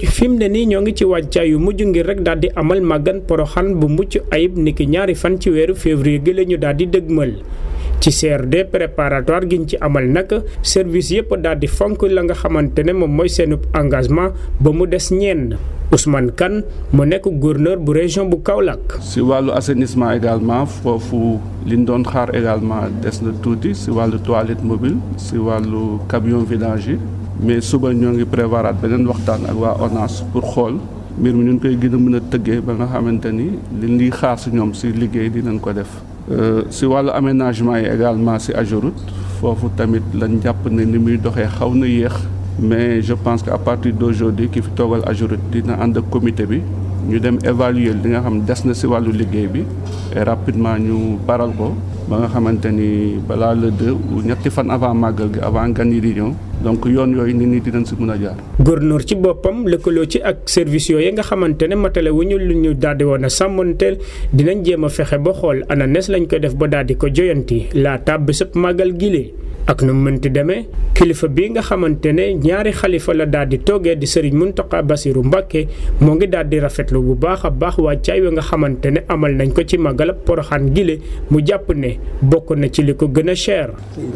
fi mu ne nii ñoo ngi ci wàccaay yu mujj ngir rek daal di amal màggan poroxaan bu mucc ayib niki ñaari fan ci weeru février gi la ñu daal di dëgmal ci CRD préparatoire giñ ci amal nag service yëpp daal di fonk la nga xamante ne moom mooy seen engagement ba mu des ñenn Ousmane Kane mu nekk gouverneur bu région bu Kaolack. si wàllu assainissement également foofu liñ doon xaar également des na tuuti si wàllu toilette mobile si wàllu camion vidange yi mais suba ñoo ngi prévoiraat beneen waxtaan ak waa ONAS pour xool mbir mi ñu koy gën a mën a tëggee ba nga xamante ni liñ liy xaar si ñoom si liggéey dinañ ko def. si wàllu aménagement yi également si Ageroute foofu tamit lañ jàpp ne ni muy doxee xaw na yéex mais je pense que à partir d'aujourd'hui ki fi toogal Ageroute dina ànd ak comité bi ñu dem évaluer li nga xam des na si wàllu liggéey bi et rapidement ñu baral ko ba nga xamante ni balaa le deux ou ñetti fan avant màggal gi avant gan yi di ñëw donc yoon yooyu nit ñi dinañ si mën a jaar. gouverneur ci boppam lëkkaloo ci ak service yooyu nga xamante ne matale wu ñu lu ñu daal di woon a sàmmanteel dinañ jéem a fexe ba xool ana nes lañ ko def ba daal di ko joyanti laata bésëb màggal gile. ak nu mu mënti demee kilifa bi nga xamante ne ñaari xalifa la daal di toogee di Serigne Mountakha Bassirou Mbacké moo ngi daal di rafetlu bu baax a baax wàccaay wi nga xamante ne amal nañ ko ci màggalab Poroxaan gile mu jàpp ne bokk na ci li ko gën a cher.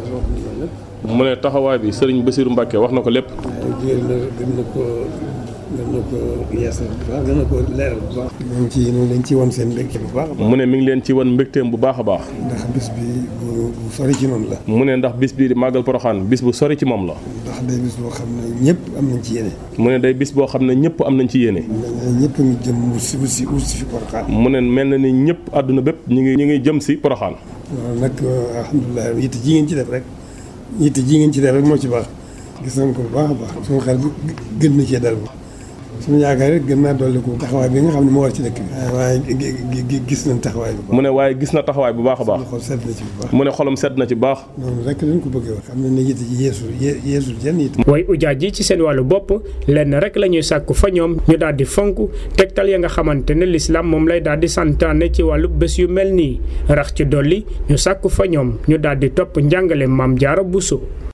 mu ne taxawaay bi Serigne Bassirou Mbacké wax na ko lépp. gën na ko gën na ko yeesal bu baax gën na ko leeral bu baax. ñoom ci ñoom dañ ci wan seen mbégte bu baax. mu ne mi ngi leen ci wan mbégteem bu baax a baax. ndax bis bi bu bu sori ci noonu la. mu ne ndax bis bii di màggal Poroxaan bis bu sori ci moom la. ndax day bis boo xam ne ñëpp am nañ ci yéene. mu ne day bis boo xam ne ñëpp am nañ ci yéene. ñëpp a ngi jëm wut si wut si wut si fi Poroxaan. mu ne mel na ni ñëpp àdduna bépp ñu ngi ñu ngi jëm si Poroxaan. waaw nag alhamdulilah yitte ji ngeen ci def rek yitte ji ngeen ci def rek moo ci baax gis nañ ko bu baax a baax suñu xel gën na cee dal suñu yaakaar rek gën naa dolli ko taxawaay bi nga xam ne moo war ci dëkk bi waaye gis nañ taxawaay bi mu ne waaye gis na taxawaay bu baax a baax xol sedd na ci bu baax mu ne xolam sedd na ci baax noonu rek lañ ko bëggee wax xam ne ne yitte ji yeesul yeesul jenn yitte waaye ujaaj yi ci seen wàllu bopp lenn rek la ñuy sàkku fa ñoom ñu daal di fonk tegtal ya nga xamante ne lislaam moom lay daal di santaane ci wàllu bés yu mel nii rax ci dolli ñu sàkku fa ñoom ñu daal di topp njàngale maam jaara buso